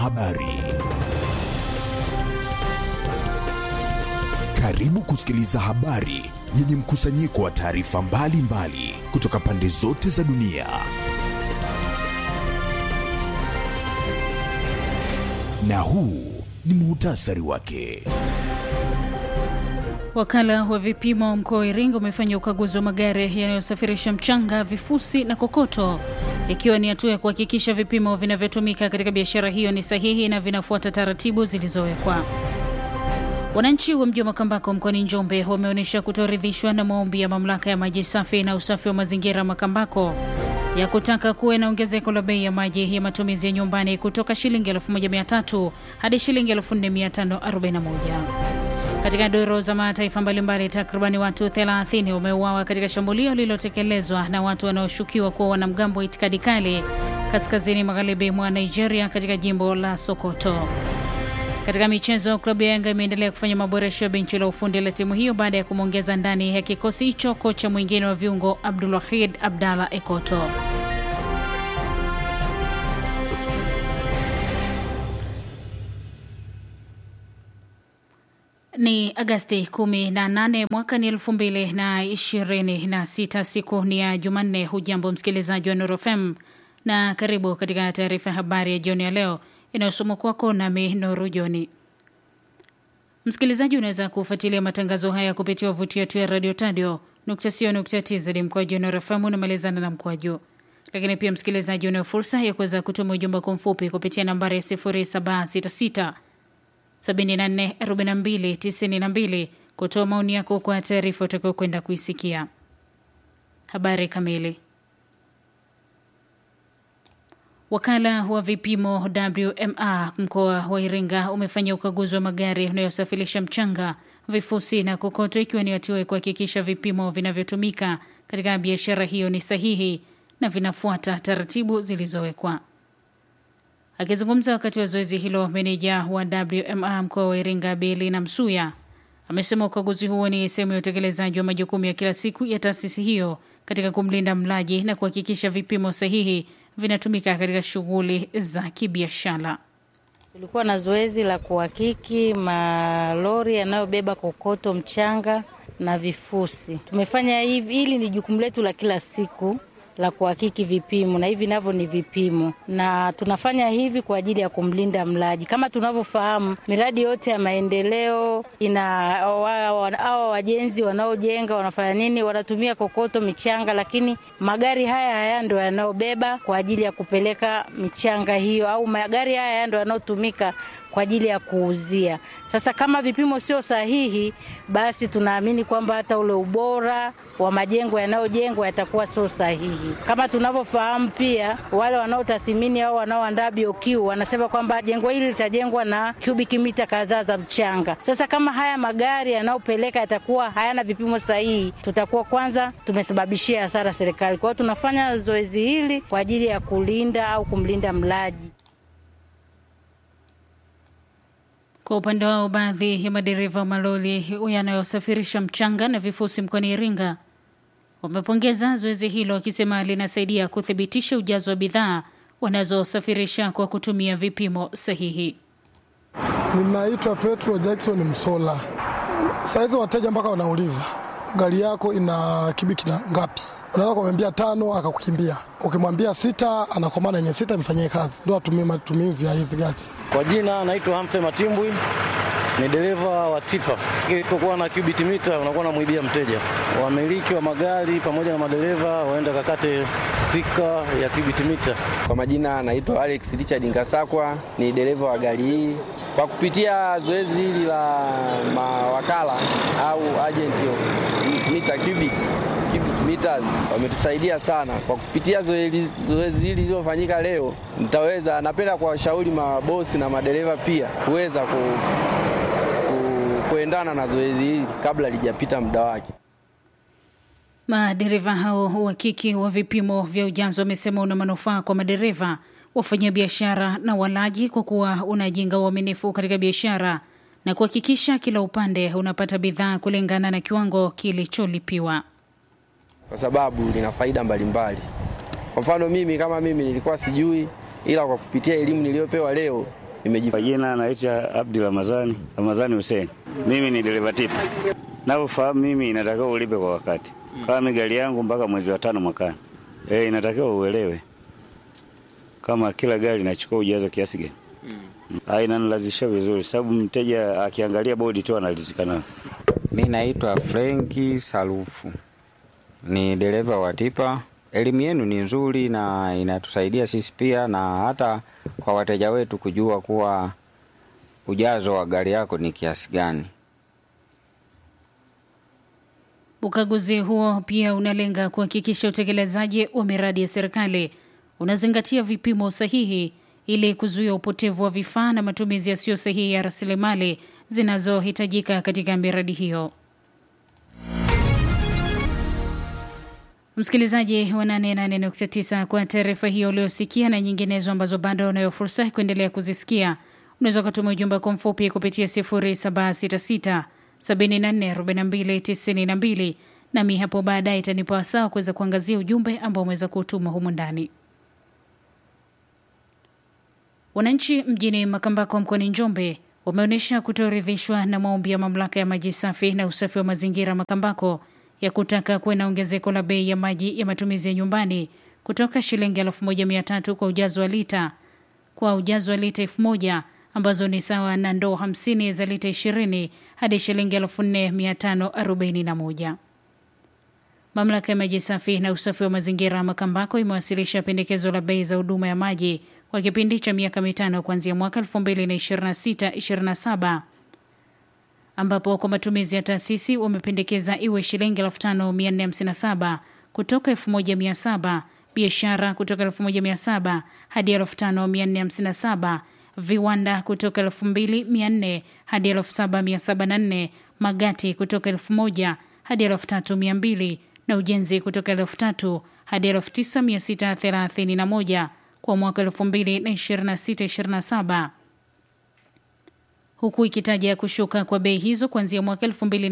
Habari. Karibu kusikiliza habari yenye mkusanyiko wa taarifa mbalimbali kutoka pande zote za dunia. Na huu ni muhtasari wake. Wakala wa vipimo mkoa wa Iringa umefanya ukaguzi wa magari yanayosafirisha mchanga, vifusi na kokoto, ikiwa ni hatua ya kuhakikisha vipimo vinavyotumika katika biashara hiyo ni sahihi na vinafuata taratibu zilizowekwa. Wananchi wa mji wa Makambako mkoani Njombe wameonyesha kutoridhishwa na maombi ya mamlaka ya maji safi na usafi wa mazingira Makambako ya kutaka kuwe na ongezeko la bei ya maji ya matumizi ya nyumbani kutoka shilingi 1300 hadi shilingi 4541. Katika duru za mataifa mbalimbali, takribani watu 30 wameuawa katika shambulio lililotekelezwa na watu wanaoshukiwa kuwa wanamgambo wa itikadi kali kaskazini magharibi mwa Nigeria katika jimbo la Sokoto. Katika michezo, klabu ya Yanga imeendelea kufanya maboresho ya benchi la ufundi la timu hiyo baada ya kumwongeza ndani ya kikosi hicho kocha mwingine wa viungo Abdulwahid Abdalla Ekoto. Ni Agasti 18 mwaka ni 2026, siku ni ya Jumanne. Hujambo msikilizaji wa Nuru FM na karibu katika taarifa ya habari ya jioni ya leo inayosomwa kwako nami Nuru Joni. Msikilizaji, unaweza kufuatilia matangazo haya kupitia wavuti yetu ya radio tadio tz mkoaju Nuru FM unamalizana na mkoaju lakini pia msikilizaji, unayo fursa ya kuweza kutuma ujumbe kwa mfupi kupitia nambari ya 0766 744292 kutoa maoni yako kwa taarifa utakao kwenda kuisikia. Habari kamili. Wakala wa vipimo WMA mkoa wa Iringa umefanya ukaguzi wa magari yanayosafirisha mchanga, vifusi na kokoto, ikiwa ni hatua ya kuhakikisha vipimo vinavyotumika katika biashara hiyo ni sahihi na vinafuata taratibu zilizowekwa. Akizungumza wakati wa zoezi hilo, meneja wa WMA mkoa wa Iringa Belina Msuya amesema ukaguzi huo ni sehemu ya utekelezaji wa majukumu ya kila siku ya taasisi hiyo katika kumlinda mlaji na kuhakikisha vipimo sahihi vinatumika katika shughuli za kibiashara. Tulikuwa na zoezi la kuhakiki malori yanayobeba kokoto, mchanga na vifusi. Tumefanya hivi, hili ni jukumu letu la kila siku la kuhakiki vipimo na hivi navyo ni vipimo, na tunafanya hivi kwa ajili ya kumlinda mlaji. Kama tunavyofahamu, miradi yote ya maendeleo ina hawa wajenzi wanaojenga wanafanya nini? Wanatumia kokoto, michanga, lakini magari haya haya ndo yanayobeba kwa ajili ya kupeleka michanga hiyo, au magari haya haya ndo yanayotumika kwa ajili ya kuuzia. Sasa kama vipimo sio sahihi, basi tunaamini kwamba hata ule ubora wa majengo yanayojengwa yatakuwa sio sahihi. Kama tunavyofahamu pia, wale wanaotathimini au wanaoandaa BOQ wanasema kwamba jengo hili litajengwa na cubic mita kadhaa za mchanga. Sasa kama haya magari yanayopeleka yatakuwa hayana vipimo sahihi, tutakuwa kwanza tumesababishia hasara serikali. Kwa hiyo tunafanya zoezi hili kwa ajili ya kulinda au kumlinda mlaji. Kwa upande wao, baadhi ya madereva wa malori yanayosafirisha mchanga na vifusi mkoani Iringa wamepongeza zoezi hilo, wakisema linasaidia kuthibitisha ujazo wa bidhaa wanazosafirisha kwa kutumia vipimo sahihi. Ninaitwa Petro Jackson Msola. Saizi wateja mpaka wanauliza gari yako ina kibiki na ngapi? Unaweza kumwambia tano akakukimbia, ukimwambia sita anakomana yenye sita imfanyie kazi, ndo atumie matumizi ya hizi gari. Kwa jina naitwa Humphrey Matimbwi, ni dereva wa tipa. Isipokuwa na cubic mita unakuwa namwibia mteja. Wamiliki wa magari pamoja na madereva waenda kakate stika ya cubic mita. Kwa majina anaitwa Alex Richard Ngasakwa, ni dereva wa gari hii. Kwa kupitia zoezi hili la mawakala au agent of mita cubic cubic meters wametusaidia sana kwa kupitia zoezi hili lililofanyika leo. Nitaweza, napenda kuwashauri mabosi na madereva pia kuweza ku, ku, kuendana na zoezi hili kabla lijapita muda wake. Madereva hao uhakiki wa vipimo vya ujazo wamesema una manufaa kwa madereva, wafanyabiashara na walaji, kwa kuwa unajenga uaminifu katika biashara na kuhakikisha kila upande unapata bidhaa kulingana na kiwango kilicholipiwa. kwa sababu lina faida mbalimbali. Kwa mfano mimi kama mimi nilikuwa sijui, ila kwa kupitia elimu niliyopewa leo nimejifunza. Jina naitwa Abdi Ramadhani Ramadhani Hussein. Mimi ni dereva tipa. Navyofahamu mimi inatakiwa ulipe kwa wakati. Kama mi gari yangu mpaka mwezi wa tano mwakani. Eh, inatakiwa uelewe kama kila gari inachukua ujazo kiasi gani. Mm. Inanilazimisha vizuri sababu mteja akiangalia bodi tu analizika nayo. Mi naitwa Frenki Salufu, ni dereva wa tipa. Elimu yenu ni nzuri na inatusaidia sisi pia na hata kwa wateja wetu kujua kuwa ujazo wa gari yako ni kiasi gani. Ukaguzi huo pia unalenga kuhakikisha utekelezaji wa miradi ya serikali unazingatia vipimo sahihi ili kuzuia upotevu wa vifaa na matumizi yasiyo sahihi ya rasilimali zinazohitajika katika miradi hiyo. Msikilizaji wa 88.9 kwa taarifa hiyo uliosikia na nyinginezo ambazo bado unayo fursa ya kuendelea kuzisikia, unaweza ukatuma ujumbe kwa mfupi kupitia 0766 744292 nami hapo baadaye itanipa wasaa kuweza kuangazia ujumbe ambao umeweza kutuma humu ndani. Wananchi mjini Makambako mkoani Njombe wameonyesha kutoridhishwa na maombi ya mamlaka ya maji safi na usafi wa mazingira Makambako ya kutaka kuwe na ongezeko la bei ya maji ya matumizi ya nyumbani kutoka shilingi elfu moja mia tatu kwa ujazo wa lita kwa ujazo wa lita elfu moja ambazo ni sawa na ndoo hamsini za lita ishirini hadi shilingi elfu nne mia tano arobaini na moja. Mamlaka ya maji safi na usafi wa mazingira Makambako imewasilisha pendekezo la bei za huduma ya maji kwa kipindi cha miaka mitano kuanzia mwaka 2026-27 ambapo kwa matumizi ya taasisi wamependekeza iwe shilingi 5457 kutoka 1700, biashara kutoka 1700 hadi 5457, viwanda kutoka 2400 hadi 7704, magati kutoka 1000 hadi 3200 na ujenzi kutoka 3000 hadi 9631 kwa mwaka 2026-27 huku ikitaja kushuka kwa bei hizo kuanzia mwaka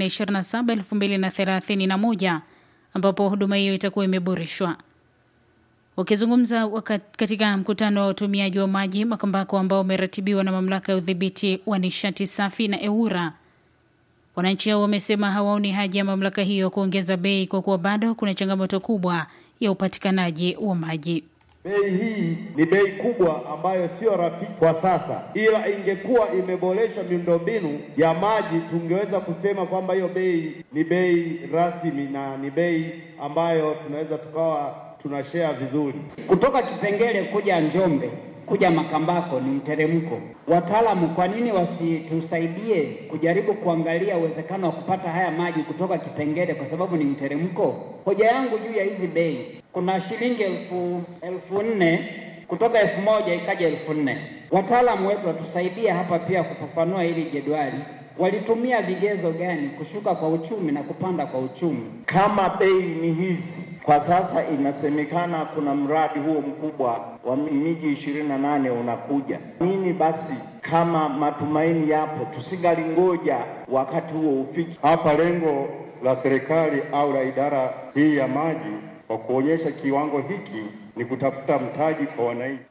2027-2031 ambapo huduma hiyo itakuwa imeboreshwa. Wakizungumza katika mkutano wa utumiaji wa maji Makambako ambao umeratibiwa na mamlaka ya udhibiti wa nishati safi na EWURA, wananchi hao wamesema hawaoni haja ya mamlaka hiyo kuongeza bei kwa kuwa bado kuna changamoto kubwa ya upatikanaji wa maji. Bei hii ni bei kubwa ambayo sio rafiki kwa sasa, ila ingekuwa imeboreshwa miundombinu ya maji, tungeweza kusema kwamba hiyo bei ni bei rasmi na ni bei ambayo tunaweza tukawa tunashare vizuri. Kutoka Kipengele kuja Njombe kuja Makambako ni mteremko. Wataalamu, kwa nini wasitusaidie kujaribu kuangalia uwezekano wa kupata haya maji kutoka Kipengele kwa sababu ni mteremko? Hoja yangu juu ya hizi bei, kuna shilingi elfu elfu nne kutoka elfu moja ikaja elfu nne. Wataalamu wetu watusaidie hapa pia kufafanua hili jedwali walitumia vigezo gani kushuka kwa uchumi na kupanda kwa uchumi? Kama bei ni hizi kwa sasa, inasemekana kuna mradi huo mkubwa wa miji ishirini na nane unakuja. Nini basi, kama matumaini yapo, tusingalingoja wakati huo ufiki. Hapa lengo la serikali au la idara hii ya maji kwa kuonyesha kiwango hiki ni kutafuta mtaji kwa wananchi.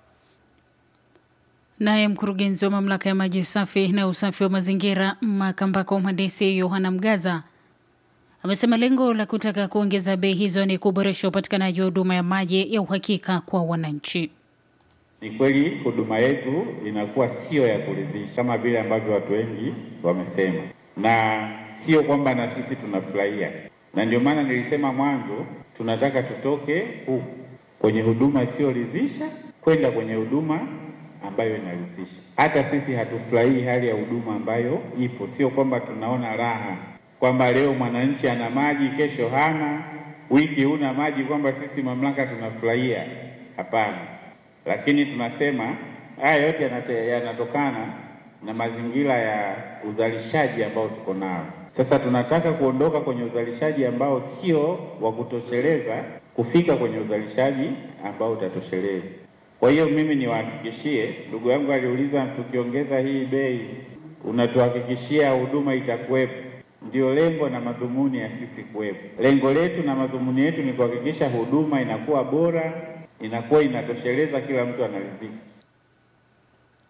Naye mkurugenzi wa mamlaka ya maji safi na usafi wa mazingira Makambako, mhandisi Yohana Mgaza amesema lengo la kutaka kuongeza bei hizo ni kuboresha upatikanaji wa huduma ya maji ya uhakika kwa wananchi. Ni kweli huduma yetu inakuwa sio ya kuridhisha kama vile ambavyo watu wengi wamesema, na sio kwamba na sisi tunafurahia, na ndio maana nilisema mwanzo tunataka tutoke huku kwenye huduma isiyoridhisha kwenda kwenye huduma ambayo inaridhisha. Hata sisi hatufurahii hali ya huduma ambayo ipo, sio kwamba tunaona raha kwamba leo mwananchi ana maji, kesho hana, wiki huna maji, kwamba sisi mamlaka tunafurahia. Hapana, lakini tunasema haya yote yanate, yanatokana na mazingira ya uzalishaji ambao tuko nao. Sasa tunataka kuondoka kwenye uzalishaji ambao sio wa kutosheleza kufika kwenye uzalishaji ambao utatosheleza. Kwa hiyo mimi niwahakikishie, ndugu yangu aliuliza, tukiongeza hii bei unatuhakikishia huduma itakuwepo? Ndio lengo na madhumuni ya sisi kuwepo. Lengo letu na madhumuni yetu ni kuhakikisha huduma inakuwa bora, inakuwa inatosheleza, kila mtu anaridhika.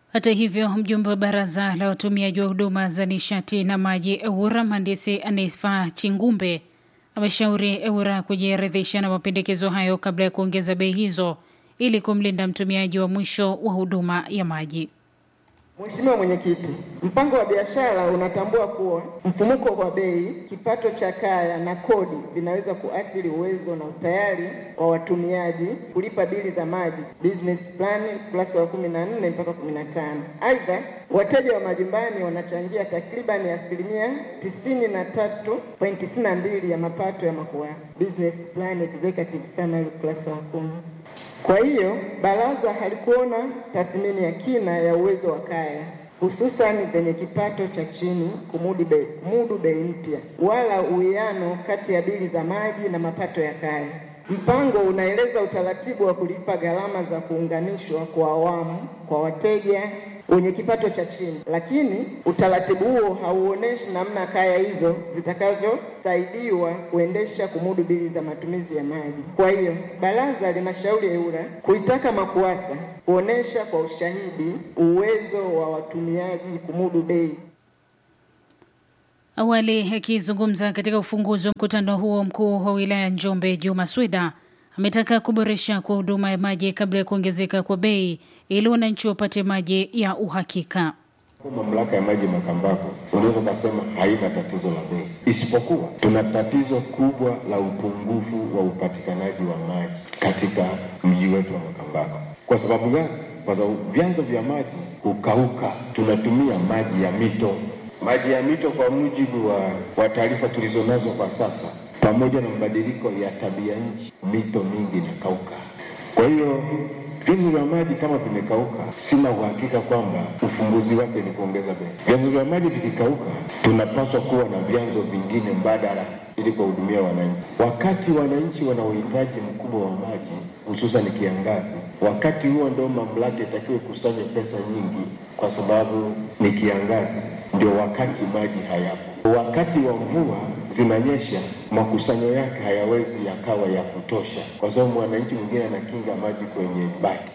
Hata hivyo, mjumbe wa baraza la watumiaji wa huduma za nishati na maji EWURA, mhandisi Anifa Chingumbe ameshauri EWURA kujiridhisha na mapendekezo hayo kabla ya kuongeza bei hizo ili kumlinda mtumiaji wa mwisho wa huduma ya maji. Mheshimiwa Mwenyekiti, mpango wa biashara unatambua kuwa mfumuko wa bei, kipato cha kaya na kodi vinaweza kuathiri uwezo na utayari wa watumiaji kulipa bili za maji, business plan ukurasa wa kumi na nne mpaka kumi na tano. Aidha, wateja wa majumbani wanachangia takribani asilimia tisini na tatu pointi tisini na mbili ya mapato ya MAKUWASA, business plan executive summary ukurasa wa kumi. Kwa hiyo baraza halikuona tathmini ya kina ya uwezo wa kaya hususan zenye kipato cha chini kumudu bei, kumudu bei mpya wala uwiano kati ya bili za maji na mapato ya kaya. Mpango unaeleza utaratibu wa kulipa gharama za kuunganishwa kwa awamu kwa wateja wenye kipato cha chini, lakini utaratibu huo hauoneshi namna kaya hizo zitakavyosaidiwa kuendesha kumudu bili za matumizi ya maji. Kwa hiyo baraza linashauri EWURA kuitaka MAKUWASA kuonesha kwa ushahidi uwezo wa watumiaji kumudu bei. Awali akizungumza katika ufunguzi wa mkutano huo, mkuu wa wilaya Njombe Juma Swida ametaka kuboresha kwa huduma ya maji kabla ya kuongezeka kwa bei ili wananchi wapate maji ya uhakika. Mamlaka ya maji Makambako unaweza ukasema haina tatizo la bei, isipokuwa tuna tatizo kubwa la upungufu wa upatikanaji wa maji katika mji wetu wa Makambako. Kwa sababu gani? Kwa sababu vyanzo vya maji hukauka, tunatumia maji ya mito. Maji ya mito kwa mujibu wa, wa taarifa tulizonazo kwa sasa, pamoja na mabadiliko ya tabia nchi, mito mingi inakauka. Kwa hiyo vyanzo vya maji kama vimekauka, sina uhakika kwamba ufumbuzi wake ni kuongeza bei. Vyanzo vya maji vikikauka, tunapaswa kuwa na vyanzo vingine mbadala ili kuwahudumia wananchi. Wakati wananchi wana uhitaji mkubwa wa maji, hususan kiangazi, wakati huo ndio mamlaka itakiwa kusanya pesa nyingi, kwa sababu ni kiangazi, ndio wakati maji hayapo. Wakati wa mvua zinanyesha, makusanyo yake hayawezi yakawa ya kutosha, kwa sababu mwananchi mwingine anakinga maji kwenye bati.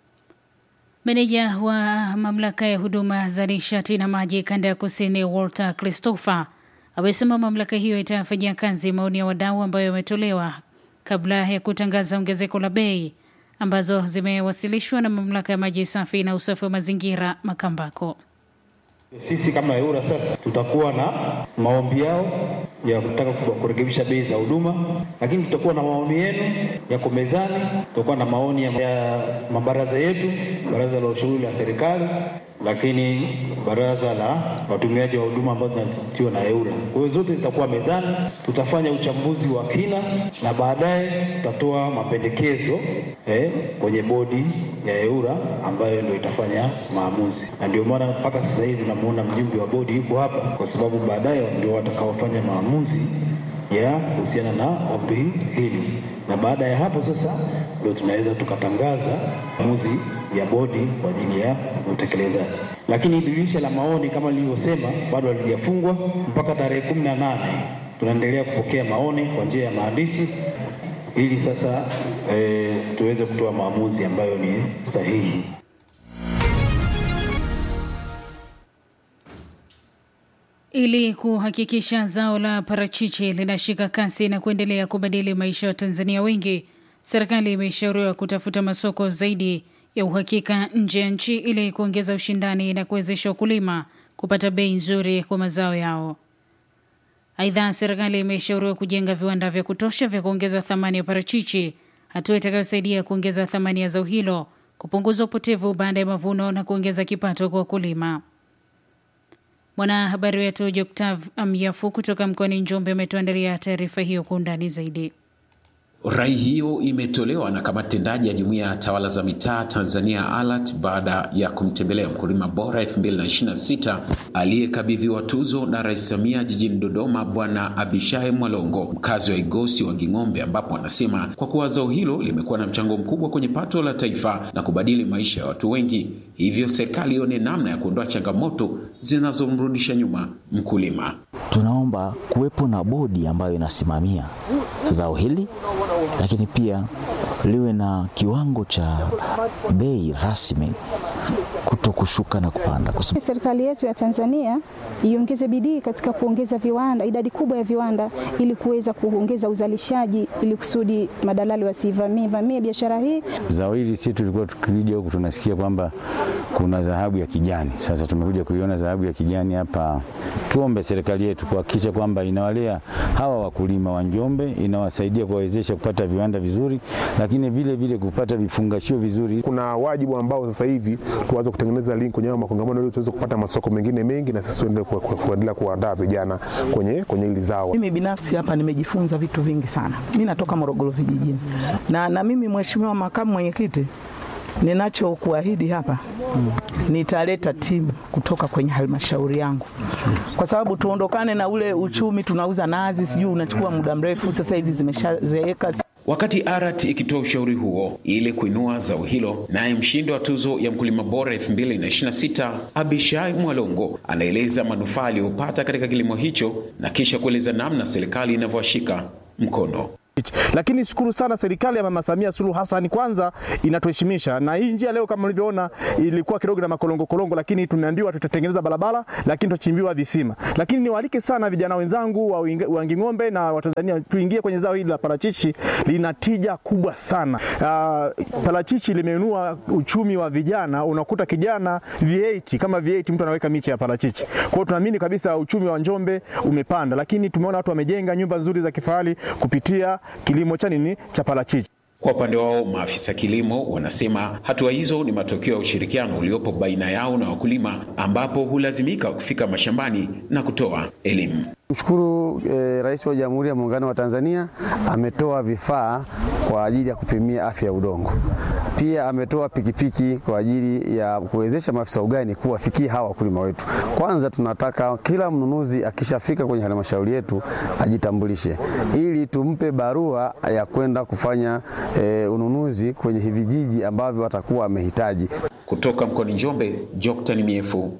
Meneja wa mamlaka ya huduma za nishati na maji kanda ya kusini Walter Christopher amesema mamlaka hiyo itayafanyia kazi maoni ya wadau ambayo yametolewa kabla ya kutangaza ongezeko la bei ambazo zimewasilishwa na mamlaka ya maji safi na usafi wa mazingira Makambako. Sisi kama EWURA sasa tutakuwa na maombi yao ya kutaka kurekebisha bei za huduma, lakini tutakuwa na maoni yenu yako mezani, tutakuwa na maoni ya, ya mabaraza yetu, baraza la ushauri la serikali, lakini baraza la watumiaji wa huduma ambazo zinatiwa na EWURA. Kwa hiyo zote zitakuwa mezani, tutafanya uchambuzi wa kina na baadaye tutatoa mapendekezo eh, kwenye bodi ya EWURA ambayo ndio itafanya maamuzi, na ndio maana mpaka sasa hivi namuona mjumbe wa bodi yuko hapa, kwa sababu baadaye ndio watakaofanya maamuzi ya kuhusiana na ombi hili, na baada ya hapo sasa ndio tunaweza tukatangaza maamuzi ya bodi kwa ajili ya utekelezaji. Lakini dirisha la maoni kama nilivyosema bado halijafungwa mpaka tarehe kumi na nane. Tunaendelea kupokea maoni kwa njia ya maandishi ili sasa e, tuweze kutoa maamuzi ambayo ni sahihi. Ili kuhakikisha zao la parachichi linashika kasi na kuendelea kubadili maisha ya Watanzania wengi, serikali imeshauriwa kutafuta masoko zaidi ya uhakika nje ya nchi ili kuongeza ushindani na kuwezesha wakulima kupata bei nzuri kwa mazao yao. Aidha, serikali imeshauriwa kujenga viwanda vya kutosha vya kuongeza thamani ya parachichi, hatua itakayosaidia kuongeza thamani ya zao hilo, kupunguza upotevu baada ya mavuno na kuongeza kipato kwa wakulima. Mwanahabari wetu Joktav Amyafu kutoka mkoani Njombe ametuandalia taarifa hiyo kwa undani zaidi. Rai hiyo imetolewa na kamati tendaji ya Jumuiya ya Tawala za Mitaa Tanzania ALAT baada ya kumtembelea mkulima bora 2026 aliyekabidhiwa tuzo na Rais Samia jijini Dodoma, Bwana Abishai Mwalongo, mkazi wa Igosi wa Ging'ombe, ambapo anasema kwa kuwa zao hilo limekuwa na mchango mkubwa kwenye pato la taifa na kubadili maisha ya watu wengi, hivyo serikali ione namna ya kuondoa changamoto zinazomrudisha nyuma mkulima. Tunaomba kuwepo na bodi ambayo inasimamia zao hili lakini pia liwe na kiwango cha bei rasmi kuto kushuka na kupanda. Kwa sababu serikali yetu ya Tanzania iongeze bidii katika kuongeza viwanda, idadi kubwa ya viwanda, ili kuweza kuongeza uzalishaji, ili kusudi madalali wasivamie vamie biashara hii. Zao hili sisi tulikuwa tukija huku tunasikia kwamba kuna dhahabu ya kijani. Sasa tumekuja kuiona dhahabu ya kijani hapa. Tuombe serikali yetu kuhakikisha kwamba inawalea hawa wakulima wa Njombe, inawasaidia kuwawezesha kupata viwanda vizuri, lakini vile vile kupata vifungashio vizuri. Kuna wajibu ambao sasa hivi tuanze kutengeneza link kwenye makongamano ili tuweze kupata masoko mengine mengi, na sisi tuendelee kuendelea kuandaa vijana kwenye kwenye hili zao. Mimi binafsi hapa nimejifunza vitu vingi sana. Mimi natoka Morogoro vijijini, na, na mimi mheshimiwa makamu mwenyekiti ninachokuahidi hapa hmm, nitaleta timu kutoka kwenye halmashauri yangu, kwa sababu tuondokane na ule uchumi tunauza nazi, sijui unachukua muda mrefu, sasa hivi zimeshazeeka. Wakati ARAT ikitoa ushauri huo ili kuinua zao hilo, naye mshindi wa tuzo ya mkulima bora 2026 Abishai Mwalongo anaeleza manufaa aliyopata katika kilimo hicho na kisha kueleza namna serikali inavyowashika mkono. Lakini shukuru sana serikali ya Mama Samia Suluhu Hassan, kwanza inatuheshimisha, na hii njia leo kama mlivyoona ilikuwa kidogo na makolongo kolongo, lakini tumeambiwa tutatengeneza barabara, lakini tutachimbiwa visima. Lakini niwaalike sana vijana wenzangu wa Wanging'ombe na Watanzania tuingie kwenye zao hili la parachichi, lina tija kubwa sana. Uh, parachichi limeinua uchumi wa vijana, unakuta kijana V8 kama V8 mtu anaweka miche ya parachichi. Kwa hiyo tunaamini kabisa uchumi wa Njombe umepanda, lakini tumeona watu wamejenga nyumba nzuri za kifahari kupitia kilimo cha nini cha parachichi. Kwa upande wao maafisa kilimo wanasema hatua hizo ni matokeo ya ushirikiano uliopo baina yao na wakulima, ambapo hulazimika kufika mashambani na kutoa elimu. Mshukuru eh, Rais wa Jamhuri ya Muungano wa Tanzania ametoa vifaa kwa ajili ya kupimia afya ya udongo. Pia ametoa pikipiki kwa ajili ya kuwezesha maafisa ugani kuwafikia hawa wakulima wetu. Kwanza tunataka kila mnunuzi akishafika kwenye halmashauri yetu ajitambulishe, ili tumpe barua ya kwenda kufanya eh, ununuzi kwenye vijiji ambavyo watakuwa wamehitaji. Kutoka mkoani Njombe, Joktan Miefu.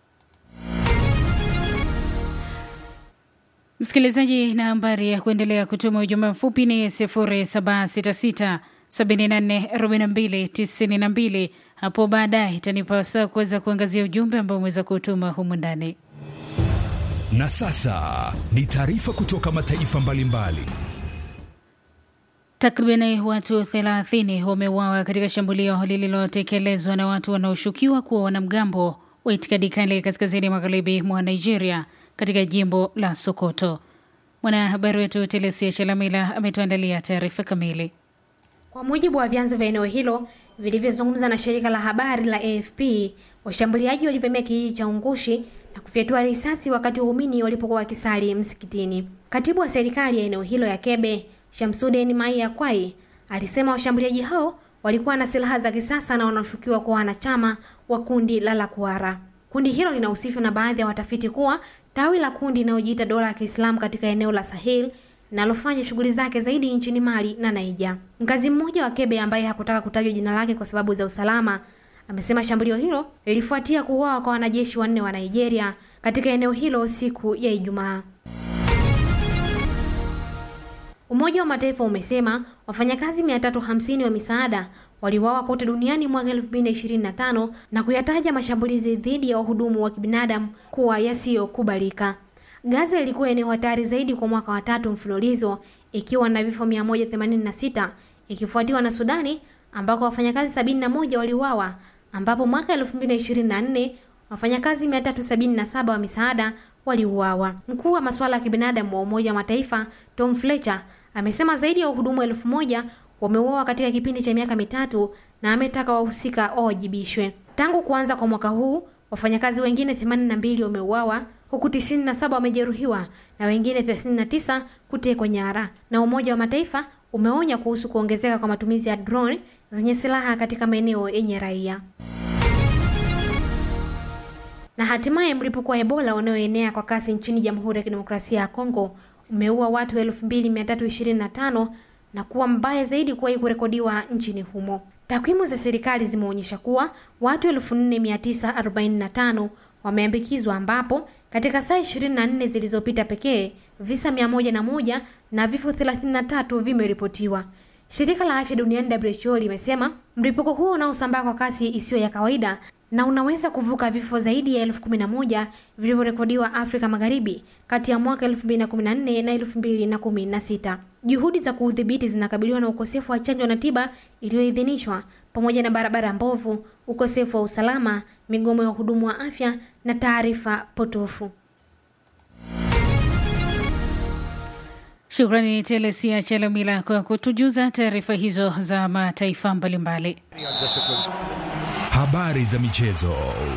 Msikilizaji, nambari ya kuendelea kutuma ujumbe mfupi ni 0766 744292. Hapo baadaye itanipa wasaa kuweza kuangazia ujumbe ambao umeweza kutuma humu ndani. Na sasa ni taarifa kutoka mataifa mbalimbali. Takriban watu 30 wameuawa katika shambulio lililotekelezwa na watu wanaoshukiwa kuwa wanamgambo wa itikadi kali kaskazini magharibi mwa Nigeria katika jimbo la Sokoto. Mwanahabari wetu Telesia Chalamila ametuandalia taarifa kamili. Kwa mujibu wa vyanzo vya eneo hilo vilivyozungumza na shirika la habari la AFP, washambuliaji walivamia kijiji cha Ungushi na kufyatua risasi wakati waumini walipokuwa wakisali msikitini. Katibu wa serikali ya eneo hilo ya Kebe, Shamsuden Mai Kwai, alisema washambuliaji hao walikuwa na silaha za kisasa na wanaoshukiwa kuwa wanachama wa kundi la Lakwara. Kundi hilo linahusishwa na baadhi ya watafiti kuwa tawi la kundi linalojiita dola ya Kiislamu katika eneo la Sahel linalofanya shughuli zake zaidi nchini Mali na Niger. Mkazi mmoja wa Kebe ambaye hakutaka kutajwa jina lake kwa sababu za usalama amesema shambulio hilo lilifuatia kuuawa kwa wanajeshi wanne wa Nigeria katika eneo hilo siku ya Ijumaa. Umoja wa Mataifa umesema wafanyakazi 350 wa misaada waliuawa kote duniani mwaka 2025 na kuyataja mashambulizi dhidi ya wahudumu wa kibinadamu kuwa yasiyokubalika. Gaza ilikuwa eneo hatari zaidi kwa mwaka wa tatu mfululizo ikiwa na vifo 186 ikifuatiwa na Sudani ambako wafanyakazi 71 waliuawa, ambapo mwaka 2024 wafanyakazi 377 wa misaada waliuawa. Mkuu wa masuala ya kibinadamu wa Umoja wa Mataifa Tom Fletcher amesema zaidi ya wahudumu elfu moja wameuawa katika kipindi cha miaka mitatu na ametaka wahusika wawajibishwe. Tangu kuanza kwa mwaka huu wafanyakazi wengine 82 wameuawa huku 97 wamejeruhiwa na wengine 39 kutekwa nyara. Na Umoja wa Mataifa umeonya kuhusu kuongezeka kwa matumizi ya drone zenye silaha katika maeneo yenye raia. Na hatimaye mlipuko wa Ebola unaoenea kwa kasi nchini Jamhuri ya Kidemokrasia ya Kongo umeua watu 2325 na kuwa mbaya zaidi kuwahi kurekodiwa nchini humo. Takwimu za serikali zimeonyesha kuwa watu 4945 wameambukizwa ambapo katika saa 24 zilizopita pekee visa 101 na vifo 33 vimeripotiwa. Shirika la Afya Duniani WHO limesema mlipuko huo unaosambaa kwa kasi isiyo ya kawaida na unaweza kuvuka vifo zaidi ya elfu kumi na moja vilivyorekodiwa Afrika Magharibi kati ya mwaka 2014 na 2016. Juhudi za kuudhibiti zinakabiliwa na ukosefu wa chanjo na tiba iliyoidhinishwa pamoja na barabara mbovu, ukosefu wa usalama, migomo ya wahudumu wa afya na taarifa potofu. Shukrani Telesia Chalamila kwa kutujuza taarifa hizo za mataifa mbalimbali. Habari za michezo.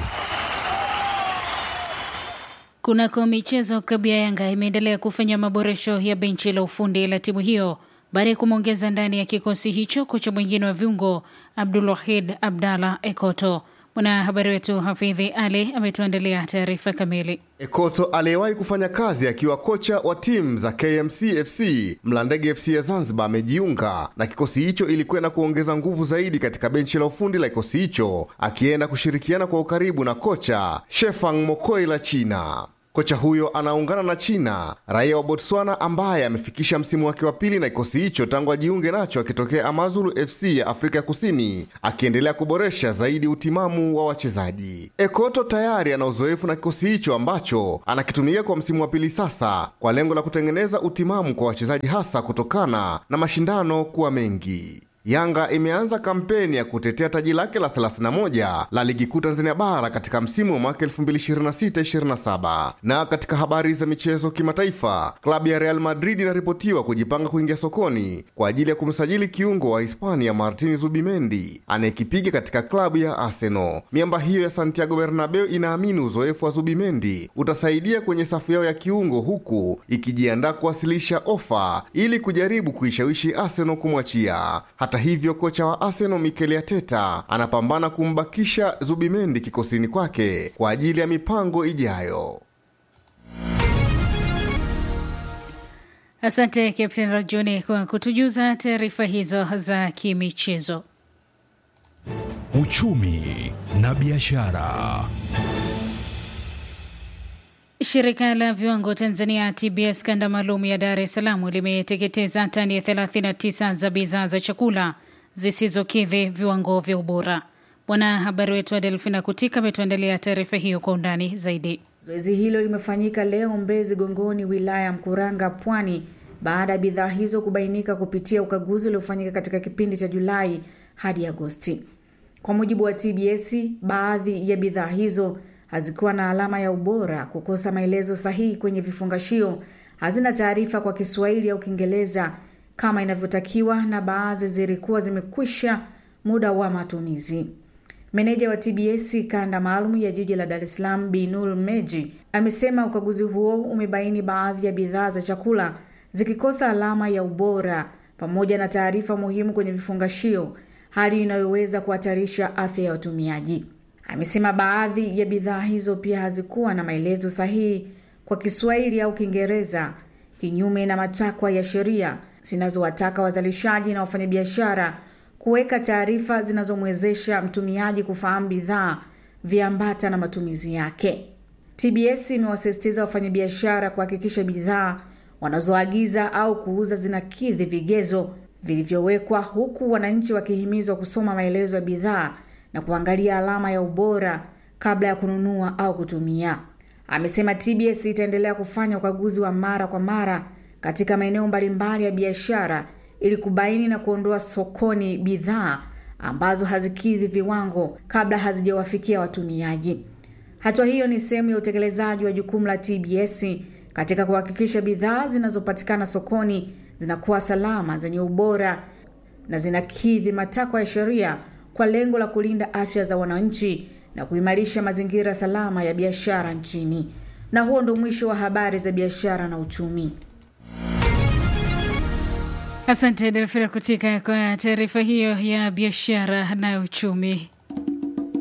Kunako michezo, klabu ya Yanga imeendelea kufanya maboresho ya benchi la ufundi la timu hiyo baada ya kumwongeza ndani ya kikosi hicho kocha mwingine wa viungo Abdulwahid Abdalla Ekoto. Mwanahabari wetu Hafidhi Ali ametuandalia taarifa kamili. Ekoto aliyewahi kufanya kazi akiwa kocha wa timu za KMC FC, Mlandege FC ya Zanzibar, amejiunga na kikosi hicho ili kwenda kuongeza nguvu zaidi katika benchi la ufundi la kikosi hicho, akienda kushirikiana kwa ukaribu na kocha Shefang Mokoi la China. Kocha huyo anaungana na China, raia wa Botswana ambaye amefikisha msimu wake wa pili na kikosi hicho tangu ajiunge nacho akitokea Amazulu FC ya Afrika Kusini, akiendelea kuboresha zaidi utimamu wa wachezaji. Ekoto tayari ana uzoefu na kikosi hicho ambacho anakitumia kwa msimu wa pili sasa, kwa lengo la kutengeneza utimamu kwa wachezaji, hasa kutokana na mashindano kuwa mengi. Yanga imeanza kampeni ya kutetea taji lake la 31 la ligi kuu Tanzania bara katika msimu wa mwaka 2026-27. Na katika habari za michezo kimataifa, klabu ya Real Madrid inaripotiwa kujipanga kuingia sokoni kwa ajili ya kumsajili kiungo wa Hispania Martin Zubimendi anayekipiga katika klabu ya Arsenal. Miamba hiyo ya Santiago Bernabeu inaamini uzoefu wa Zubimendi utasaidia kwenye safu yao ya kiungo, huku ikijiandaa kuwasilisha ofa ili kujaribu kuishawishi Arsenal kumwachia. Hata hivyo kocha wa Arsenal Mikel Arteta anapambana kumbakisha Zubimendi kikosini kwake kwa ajili ya mipango ijayo. Asante Captain Rajuni kwa kutujuza taarifa hizo za kimichezo. Uchumi na biashara. Shirika la viwango Tanzania TBS kanda maalum ya Dar es Salaam limeteketeza tani ya 39 za bidhaa za chakula zisizokidhi viwango vya ubora. Mwanahabari wetu wa Delfina Kutika ametuandalia taarifa hiyo kwa undani zaidi. Zoezi hilo limefanyika leo Mbezi Gongoni, wilaya ya Mkuranga, Pwani, baada ya bidhaa hizo kubainika kupitia ukaguzi uliofanyika katika kipindi cha Julai hadi Agosti. Kwa mujibu wa TBS, baadhi ya bidhaa hizo hazikuwa na alama ya ubora, kukosa maelezo sahihi kwenye vifungashio, hazina taarifa kwa Kiswahili au Kiingereza kama inavyotakiwa, na baadhi zilikuwa zimekwisha muda wa matumizi. Meneja wa TBS kanda maalum ya jiji la Dar es Salaam Binul Meji amesema ukaguzi huo umebaini baadhi ya bidhaa za chakula zikikosa alama ya ubora pamoja na taarifa muhimu kwenye vifungashio, hali inayoweza kuhatarisha afya ya watumiaji. Amesema baadhi ya bidhaa hizo pia hazikuwa na maelezo sahihi kwa Kiswahili au Kiingereza, kinyume na matakwa ya sheria zinazowataka wazalishaji na wafanyabiashara kuweka taarifa zinazomwezesha mtumiaji kufahamu bidhaa, viambata na matumizi yake. TBS imewasisitiza wafanyabiashara kuhakikisha bidhaa wanazoagiza au kuuza zinakidhi vigezo vilivyowekwa, huku wananchi wakihimizwa kusoma maelezo ya bidhaa na kuangalia alama ya ubora kabla ya kununua au kutumia. Amesema TBS itaendelea kufanya ukaguzi wa mara kwa mara katika maeneo mbalimbali ya biashara ili kubaini na kuondoa sokoni bidhaa ambazo hazikidhi viwango kabla hazijawafikia watumiaji. Hatua hiyo ni sehemu ya utekelezaji wa jukumu la TBS katika kuhakikisha bidhaa zinazopatikana sokoni zinakuwa salama, zenye ubora na zinakidhi matakwa ya sheria kwa lengo la kulinda afya za wananchi na kuimarisha mazingira salama ya biashara nchini. Na huo ndo mwisho wa habari za biashara na uchumi. Asante Delfina Kutika kwa taarifa hiyo ya biashara na uchumi.